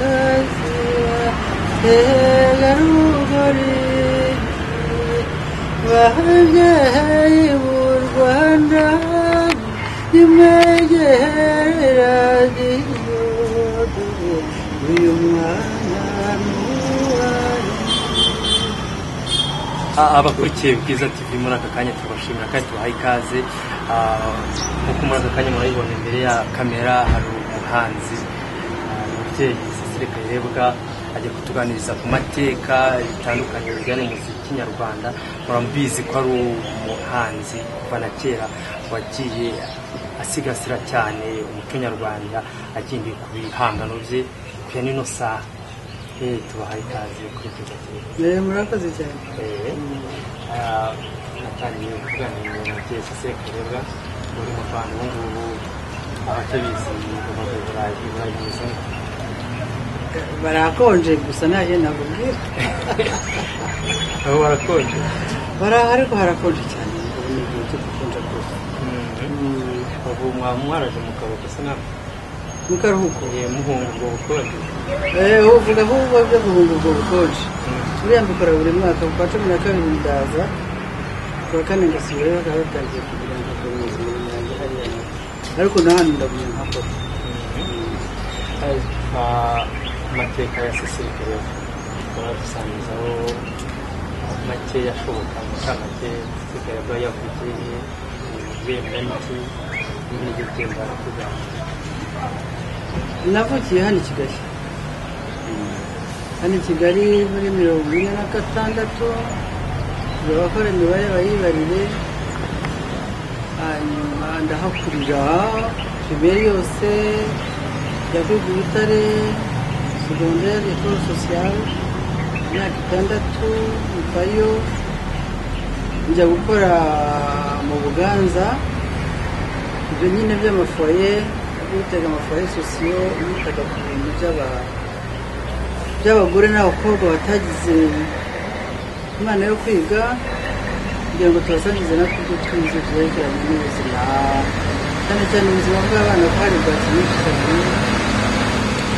عذابك له وحجه مرغنا لما جهر هذه abakurikiye bwiza tv muri aka kanya turabashimira kandi tubahaye ikaze Ah, nkuko muri aka kanya murayibona imbere ya kamera hari umuhanzi ah, umubyeyi Cecile kayirebwa ajya kutuganiriza ku mateka bitandukanye bijyanye n'umuziki nyarwanda muramubizi ko ari umuhanzi kuva na kera wagiye asigasira cyane umuco nyarwanda agendeye ku bihangano bye kuya n'ino saha Eh, tubahaye ikaze kuri bwiza tv murakoze cyane natangiye kuganira na mubyeyi sekarebwa uri mu rwanda ubu ngubu abatabizi bamaze burayi burayi mu isoko barakonje gusa ntaje nakubwira aho barakonje bara ariko harakonje cyane ubu ni igihe cyo gukonja rwose Mm, ubu mwaba mwaraje mu karuhuko asa naho mu karuhuko muhunga ubwo bukonje Eh, uvuga nk'ubu byo guhunga ubwo bukonje buriya mbikora buri mwaka ku wa cumi na kabiri ndaza ku wa kane ngasubirayo bakaba batangiye kugira ngo akore ubuzima bwanjye hariya nawe. ariko na hano ndagumya nkakora Ah, amateka ya sesirikare baradusangizaho makeya ashoboka mukamake sesirikare aba yavugiye ibihembo n'iki n'ibyo byemba kuganira navukiye hano i kigali hano i kigali muri mirongo ine na gatandatu abakora imibare bayibarire hanyuma ndahakurira piberi yose yagugu butare segondere ekoro sosiyale imyaka itandatu mvayo njya gukora mu buganza ibyo nyine by'amafoye bitaga amafoye sosiyo bitaga ku bintu by'aba- by'abagore n'abakobwa batagize imana yo kwiga kugira ngo tubasangize na kubyo twize byerekeranye n'ubuzima cyane cyane ubuzima bw'abana ko hari bwaki nyinshi cyane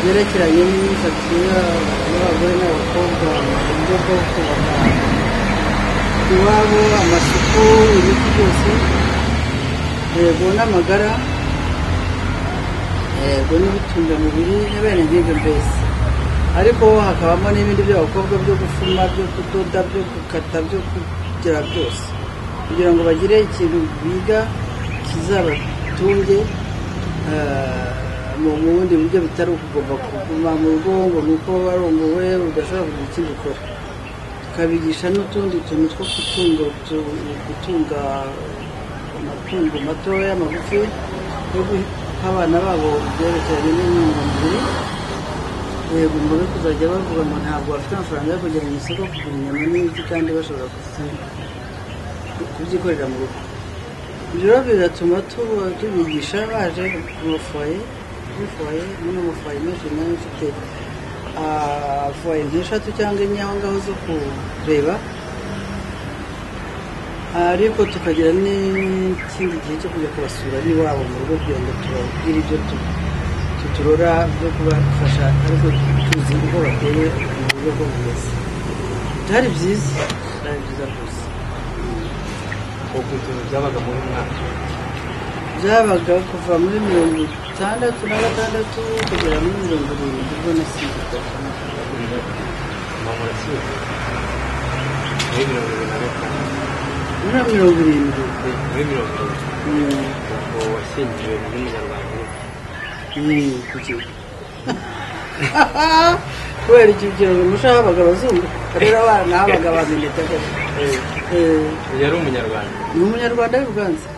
byerekeranye n'imyifatire yabo y'abagore n'abakobwa mu buryo bwo kubaka iwabo amasuku ibiti byose yego n'amagara yego n'ibitungamubiri n'abene nk'ibyo mbese ariko hakabamo n'ibindi by'abakobwa byo gufuma byo kudoda byo gukata byo kugira byose kugira ngo bagire ikintu biga kizabatunge eh, mu mu bundi buryo bitari ukugomba kuguma mu rugo ngo ni uko warunguwe udashobora kugira ikindi ukora tukabigisha n'utundi tuntu two gutunga utu- gutunga amatungo matoya magufi yo guha abana babo ibyerekeranye n'intungamubiri yego mbabe kuzajya bavuga ngo ntabwo bafite amafaranga yo kujya mu isoko kugura inyama n'ibiti kandi bashobora kuzi- kubyikorera mu rugo ibyo rero biratuma tuba- tubigisha baje ku mafoye kuri foye muri amafoye menshi nayo mfite ah, foye nk'eshatu cyangwa enye aho ngaho zo kureba ariko tukagira n'ikindi gihe cyo kujya kubasura n'iwabo mu rugo kugira ngo tubabwire ibyo tu- tuturora byo kubafasha ariko tuzi uko bateye mu buryo bwo bwiza byari byiza byari byiza rwose ubwo ibintu byabaga muri mwaka byabaga kuva muri mirongo itandatu na gatandatu kugera muri mirongo irindwi ubwo nasimbuka mamura siyo muri mirongo irindwi na gatanu muri mirongo irindwi muri mirongo irindwi Mm, ubwo washyingiwe muri munyarwanda wese mm, kuki- kubera icyo kiraro umusha habaga abazungu rero abana habaga abantu ndetse uyu yari umunyarwanda ni umunyarwanda w'ibiganza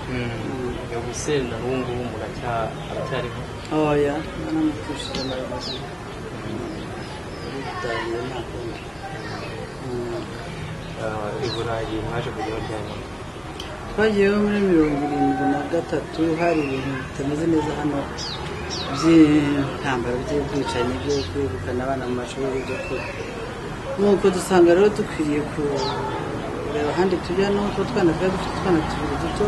yaguseri na ubu ngubu muracya- aracyariho oya nanamutushije amaramazu aritangira nta kundi Mm. Ah, i burayi mwaje kujya baryama twagiyeho muri mirongo irindwi na gatatu hari ibintu bitameze neza hano by'intambara by'ubwicanyi byo kwirukana abana mu mashuri byo kure nuko dusanga rero dukwiriye kureba ahandi tujya nuko utwana twari dufite utwana tubiri duto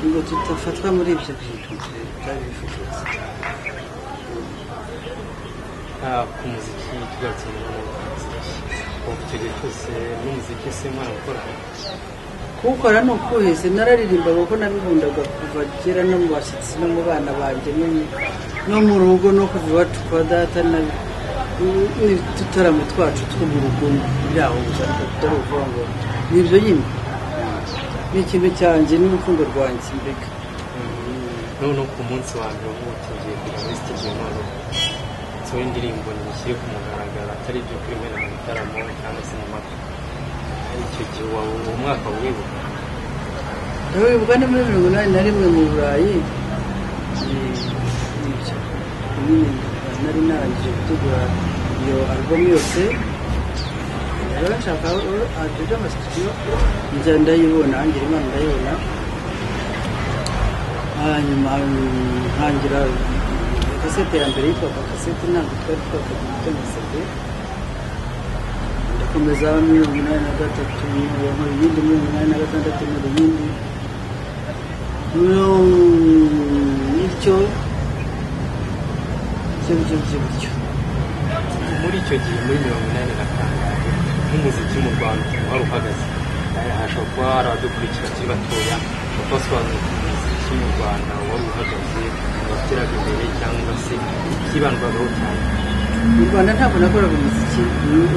ngo tudafatwa muri ibyo bintu bitari bifuza ah, ku muziki tugarutse mu buhanzi ubu icyo gihe cyose n'umuziki si umwana gukorana kuwukora ni ukuheze nararirimba kuko nabihundaga kuva kera no mu bashyitsi no mu bana banjye no mu- no mu rugo no kuva iwacu kwa data na n'ututaramo twacu two mu rugo byaho gusa atari ukuvuga ngo ni ibyo nyine ni ikintu cyanjye n'urukundo rwanjye mbega noneho ku munsi wa mbere ubu tugiye kujya muri stage none nsohoye indirimbo nishyire ku mugaragaro atari ibyo kurimena mu bitaramo cyangwa se mu makwe icyo gihe wawe uwo mwaka wibuka ndabibuka ni muri mirongo inani na rimwe mu burayi nibyo nyine nari narangije gutegura iyo album yose rero nshaka ajeje amasitudiyo nza ndayibona ngira imana ndayibona hanyuma mm, ntangira mm, kasete ya mbere yitwaga kasete ntabwo twari twakagira amasede ndakomeza mirongo inani na gatatu nkora ibindi mirongo inani na gatandatu nkora ibindi bityo bityo bityo bityo bityo muri icyo gihe muri mirongo inani na kangahe nk'umuziki mu rwanda wari uhagaze Eh, hashobora kuba hari abadukurikira bakiri batoya basobanura umuziki mu rwanda wari uhagaze wateraga imbere cyangwa se ikibandwagaho cyane mu rwanda ntabwo nakoraga umuziki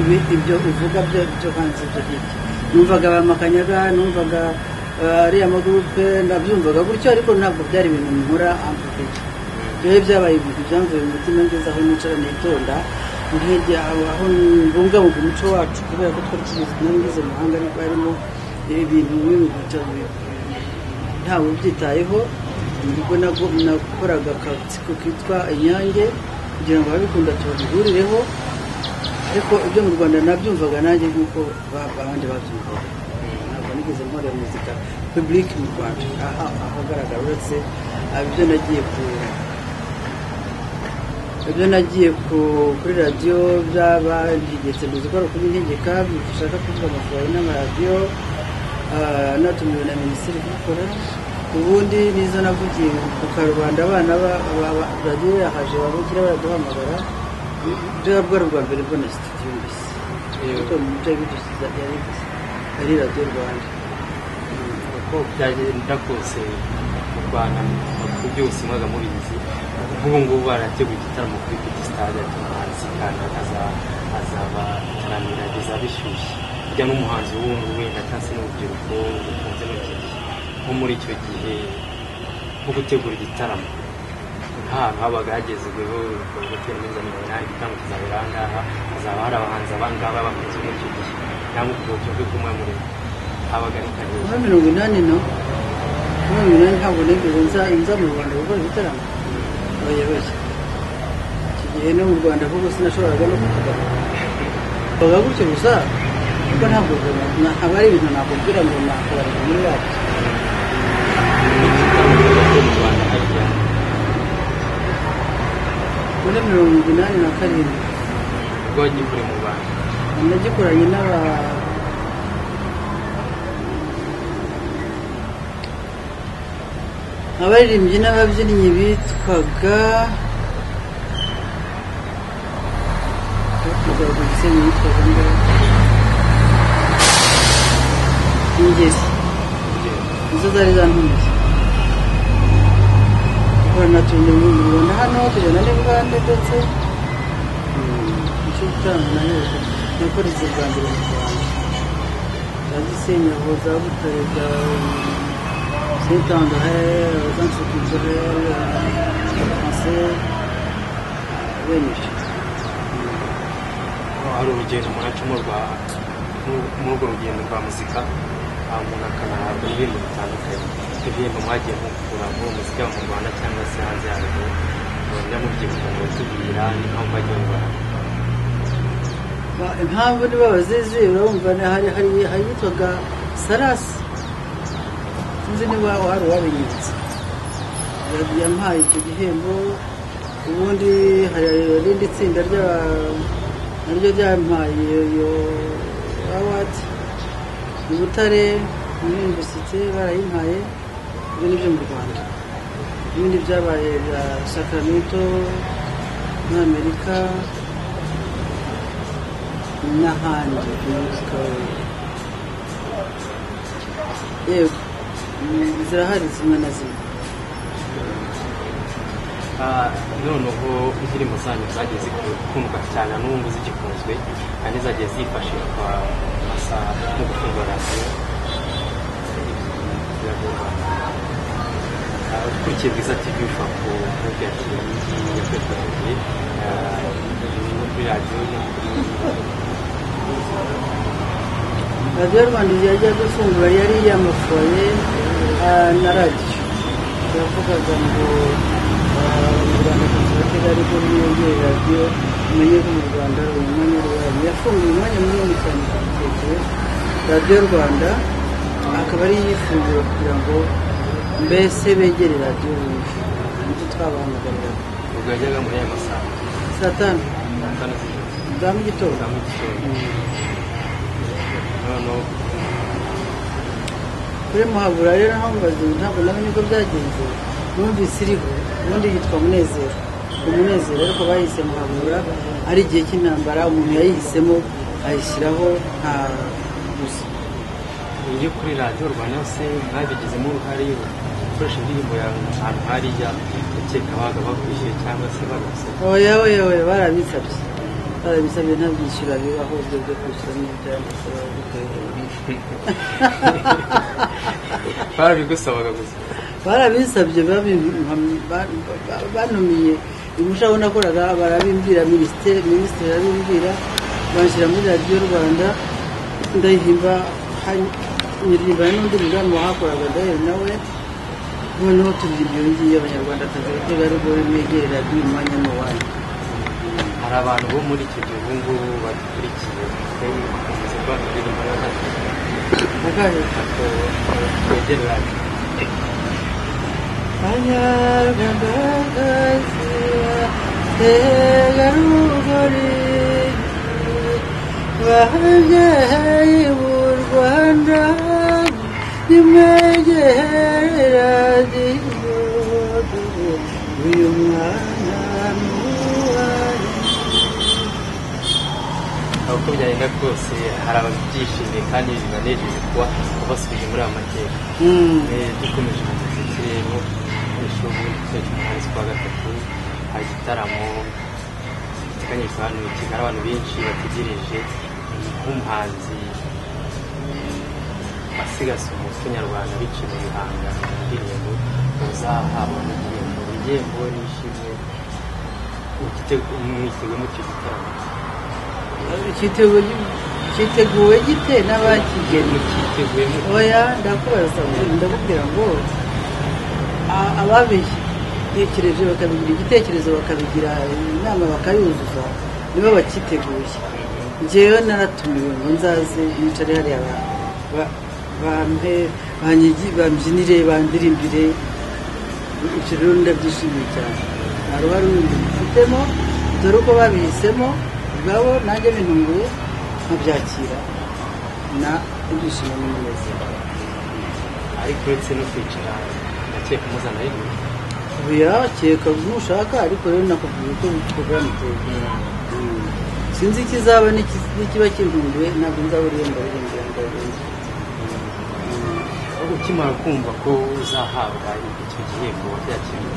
ibi- ibyo uvuga byo byo hanze ibyo ngibyo numvaga ba makanyaga numvaga eh, ariya magurupe ndabyumvaga gutyo ariko ntabwo byari ibintu nkora amvuga rero byabaye ibintu byamvuye mu mutima ngeze aho nicara nitonda nkege aho aho mbungabunga umuco wacu kubera ko twari tubizi n'abageze mu mahanga ariko harimo ibintu nk'ibintu ntawe ubyitayeho nibwo nago- nakoraga akatsiko kitwa inyange kugira ngo ababikunda tubabihurireho ariko ibyo mu rwanda nabyumvaga nanjye nk'uko ba- abandi babyumvaga ntabwo nigeze nkora muzika publique mu rwanda aha ahagaragara uretse ibyo nagiye ku ibyo nagiye ku- kuri radiyo byabantegetse mu zikora kubintegeka bishaka kuvuga amafaranga n'amaradiyo ah, natumiwe na minisitiri kubikora ubundi nizo navugiye ku karubanda abana ba- ba- ba- radiyo yahaje babugira baraduhamagara ibyo bwari ubwa mbere mbona sitidiyo mbese ariko mu byo bidusiza yari yari radiyo rwanda uko byagenda kose mu rwanda ku byose mwaga mubizi nk'ubu ngubu barateguye igitaramo kuri piti sitade umuhanzi kandi aza- azaba itaramira ageza bishyushye burya n'umuhanzi w'ubu wenda cyangwa se n'urubyiruko rukunze muri iki gihe nko muri icyo gihe nko gutegura igitaramo ahantu habaga hagezweho gutera neza mirongo inani igitaramo kizabera aha ngaha hazaba hari abahanzi abangaba bakunze muri icyo gihe cyangwa ubwo buryo bwo kumwe muri habaga ari karere muri mirongo inani no muri mirongo inani ntabwo nigeze nza nza mu rwanda gukora ibitaramo abayobozi iki gihe no mu rwanda kuko sinashoboraga no kuvuga bavuga gutyo gusa kuko ntabwo na- aba ari ibintu nakubwira ngo nakora muri wacu muri mirongo inani na karindwi rwagikore mu rwanda nagikoranye n'aba abaririmbyi n'ababyinnyi bitwaga kugaruka igisenyi yitwaga mbere ingezi nizo zari zantumiye dukorana tujya mu rwanda hano tujyana n'ubugande ndetse icyo gutanga na hejuru nakoreze bwa mbere mu rwanda za gisenyi aho za butare za sentandore za nsukuzore franse benshi hari urugendo umuntu acamo rwa mu- muri urwo rugendo rwa muzika ah, umuntu akanahabwa ibihembo bitandukanye ibihembo mwagiye mukura muri uwo muzika mu rwanda cyangwa se hanze yarwo mwenda mubyibuka ngo tubwira n'impamvu agiye mu rwanda Ba- impamvu niba bazizi urumva ni- hari hari hari yitwaga sarasi sinzi niba hari uwabinyibutse Ya- yampaye icyo gihembo ubundi hari irindi tsinda ry'a- naryo ryampaye iyo- iyo awadi i butare muri yunivesite barayimpaye ibyo ni byo mu rwanda ibindi byabaye bya sacramento muri amerika n'ahandi yitwa yego mm, zirahari zimwe na zimwe Ah, noneho indirimbo zanyu zagiye zikundwa cyane na n'ubu ngubu zigikunzwe kandi zagiye zifashishwa mu masaha no gufungura radiyo Ah, ukurikiye bwiza tv ushobora kuvuga ati iyi yakwifashishije iyi no kuri radiyo no kuri radiyo rwanda igihe ajya gufungura yari yamafoye ah, na radiyo yavugaga ngo abanyarwanda batari ko biyongere radiyo umenye ko mu rwanda hari umwanya w'uburamyi yafunguye umwanya munini cyane ku gitekerezo radiyo rwanda akaba ariyo ifungura kugira ngo mbese begere radiyo bumve nicyo twabahamagariraga ubwo yajyaga muri aya masaha saa tanu saa za tanu z'ijoro mu gitondo za mu gitondo noneho kuri muhabura rero naho mbaze ntabwo namenye uko byagenze numvise iriho ubundi yitwa munezero umunezero ariko bayise muhabura ari igihe cy'intambara umuntu yayihisemo ayishyiraho nta gusa iyo kuri radiyo rwanda se mwabigizemo uruhare gukoresha indirimbo yawe ahantu hariya ukeka baga bakwishyuye cyangwa se barose oya oya oya barabisabye barabisabye nta byishyura bibaho ibyo byo kwishyura n'ibyanditseho barabigusabaga gusa barabisabye babi- ba- ba- banumiye umushaho nakoraga barabimbwira minisiteri minisitiri arabimbwira banshyira muri radiyo rwanda ndayihimba hari- nyiririmba n'undi mugani wahakoraga ndaheri nawe noneho turirimba iyo ngiyo abanyarwanda akazi bategarugori mwegere radiyo umwanya n'uwanyu hari abantu bo muri icyo gihe ubu ngubu badukurikiye bakomeza kuririmba akahe twegere radiyo Banyarwandakazi bategarugori babyeyi b'u Rwanda nimwegere radiyo uyu mwana ni uwanyu aho uko byagenda kose hari ababyishimiye kandi bibanejeje kuba basubije muri aya mateka Eh, dukomeje mu muziki rero ejo muri iki cy'umunsi kwa gatatu hari igitaramo giteganyijwe hano kigali abantu benshi bategereje nk'umuhanzi wasigase umuco nyarwanda biciye mu bihanga indirimbo uzahabwa n'igihembo igihembo nishimye mwiteguye muri icyo gitaramo Cyiteguye- cyiteguwe gite n'abakigeni mukiteguye mu oya ndakubaza ndakubwira ngo a- ababitekereje bakabigira igitekerezo bakabigira inama bakayuzuza nibo bakiteguye njyewe naratumiwe ngo nzaze yicare hariya ba- ba- bampe banyigi- bambyinire bandirimbire ibyo rero ndabyishimiye cyane nta ruhare rundi mfitemo dore uko babihisemo ubwabo nanjye bintunguye nkabyakira na ibyishimo n'umunezero ariko uretse no kwicara ndakeka muzana y'ibintu birakeka nushaka ariko rero nakubwiye ko porogaramu iteye sinzi ikizaba n'ikiz- n'ikiba kintunguye ntabwo nzaburiye mbaririmbira mbaririmbira ukimara kumva ko uzahabwa icyo gihembo wabyakiriye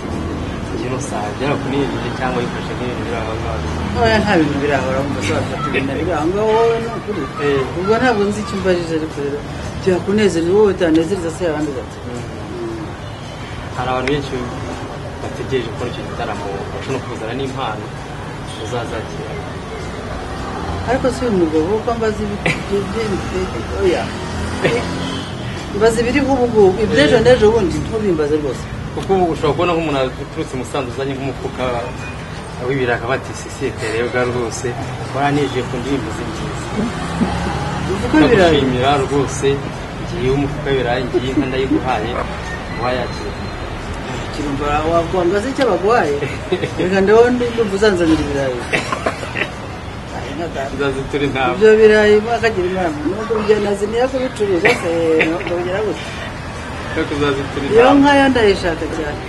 igihe n'usaha byaba kuniyongera cyangwa yifashe nk'ibintu biri aho ngaho ntoya nta bintu birahoraho ngo uzafata ibintu biri aho ngaho wowe ni ukuri Eh. ubwo ntabwo nzi icyo umbajije ariko rero byakunezeza wowe bitanezereza se abandi bato hari abantu benshi bategereje gukora icyo gitaramo bashobora kuzana n'impano uzazakira ariko si uyu mugabo kuko mbaza ibiti oya mbaza ibiriho ubu ngubu iby'ejo n'ejo bundi ntubimbaze rwose kuko ubu ushobora kubona nk'umuntu uturutse Musanze uzanye nk'umufuka w'ibiraka bati sisiyete rero bwa rwose waranejeje ku ndirimbo z'ingenzi uvuga ibirayi ndagushimira rwose ngiye umufuka w'ibirayi ngiye nka ndayiguhaye wayakira kirumva wakwambaza icyo baguhaye reka ndabona ndumva uzanzanira ibirayi Aye, nka data. nzaze turi ntawe ibyo birayi mwakagira inama nubwo bigena ziniya kubicuruza se ndongera gusa ariko uzaze turi iyo ntawe nkayo ndayishaka cyane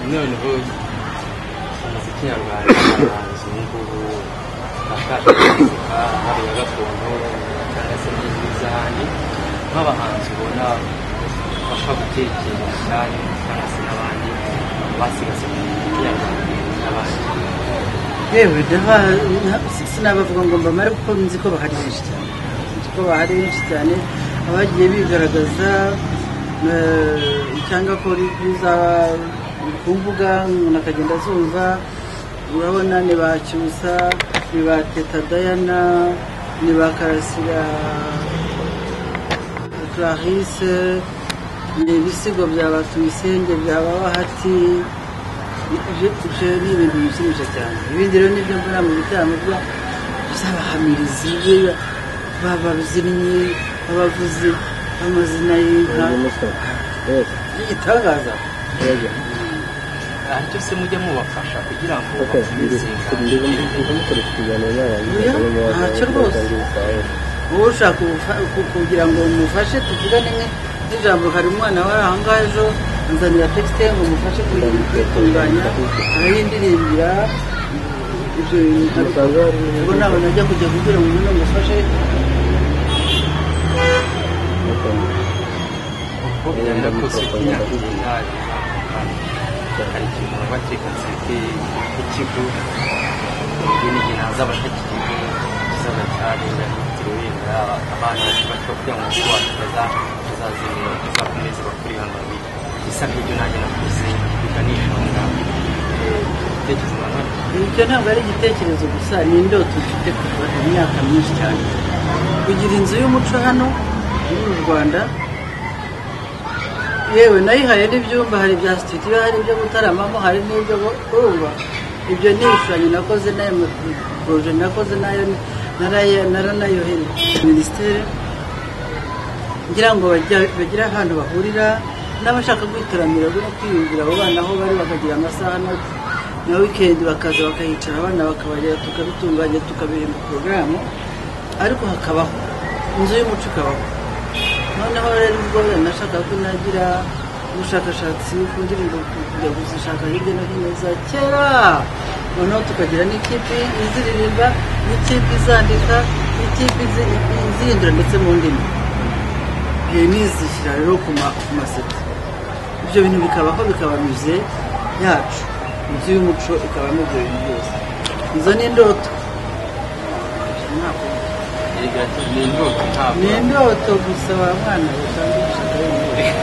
noneho umuziki kinyarwanda abahanzi ubu ngubu bakabasha kuvuka haba iya gakondo cyangwa se n'izwi z'ahandi nk'abahanzi ubona bafasha gutekeresha cyangwa se n'abandi basigasira kinyarwanda n'abandi yewe ndava- na- sinabavuga ngo mbamare kuko nzi ko bahari benshi cyane nzi ko bahari benshi cyane abagiye bigaragaza eh, cyangwa ko biza ku mbuga umuntu akagenda azumva urabona ni ba cyusa ni ba teta dayana ni ba karasira clarisse ni ibisigo bya batuyisenge bya babahati ibyo ni ibintu bishimisha cyane ibindi rero nibyo mbona mu bitaramo bya by'abahamirizi be- bababyinnyi babavuzi b'amazina y'inka igitangaza aho cyose mujya mubafasha kugira ngo wowe ushaka ubufa- ku- kugira ngo mufashe tuvugane nka n'ijambo hari umwana wari aho ngaho ejo anzanira texte ngo mufashe kuyi- kuyitunganya arayindirimbira ibyo bintu ubwo ntabwo najya kujya kugira ngo umuntu amufashe kuko byenda kose kinyarwanda hari ikintu baba kigaseke nk'ikigo ubu n'igihe hazabasha kikigo kizaza cyarenga kirebera abana bakiri bato kugira ngo ubwo wacu bazazimira bazakomeze bakure hano bisa nk'ibyo nanjye nakuze bikanishonga ibitekerezo bangana icyo ntabwo ari igitekerezo gusa ni indoto mfite kuva imyaka myinshi cyane kugira inzu y'umuco hano iri mu rwanda yewe nayihaye n'ibyumba hari ibya studio hari ibyo gutaramamo hari n'ibyo kumva ibyo ni ibishushanyo nakoze nayo poroje nakoze nayo naraye- naranayoheye minisiteri ngira ngo bajya- bagire ahantu bahurira n'abashaka kwitaramira no kwiyumvira abo bana aho bari bakagira amasaha na, na weekend bakaza bakahicara abana bakabagera tukabitunganya tukabirinda porogaramu ariko hakabaho inzu y'umuco ikabaho noneho rero ubwo wenda nashakaga ko nagira ubushakashatsi ku ndirimbo kujya kuzishaka hirya no hino za kera noneho tukagira n'ikipe iziririmba n'ikipe izandika n'ikipe izi- izihindura ndetse mu ndimi iyo nizishyira rero ku ma- ku maseti ibyo bintu bikabaho bikaba muse yacu inzu y'umuco ikabamo ibyo bintu byose izo ni indoto erega ni indoto ntabwo ni indoto gusa wa mwana usanzwe gushaka wenyine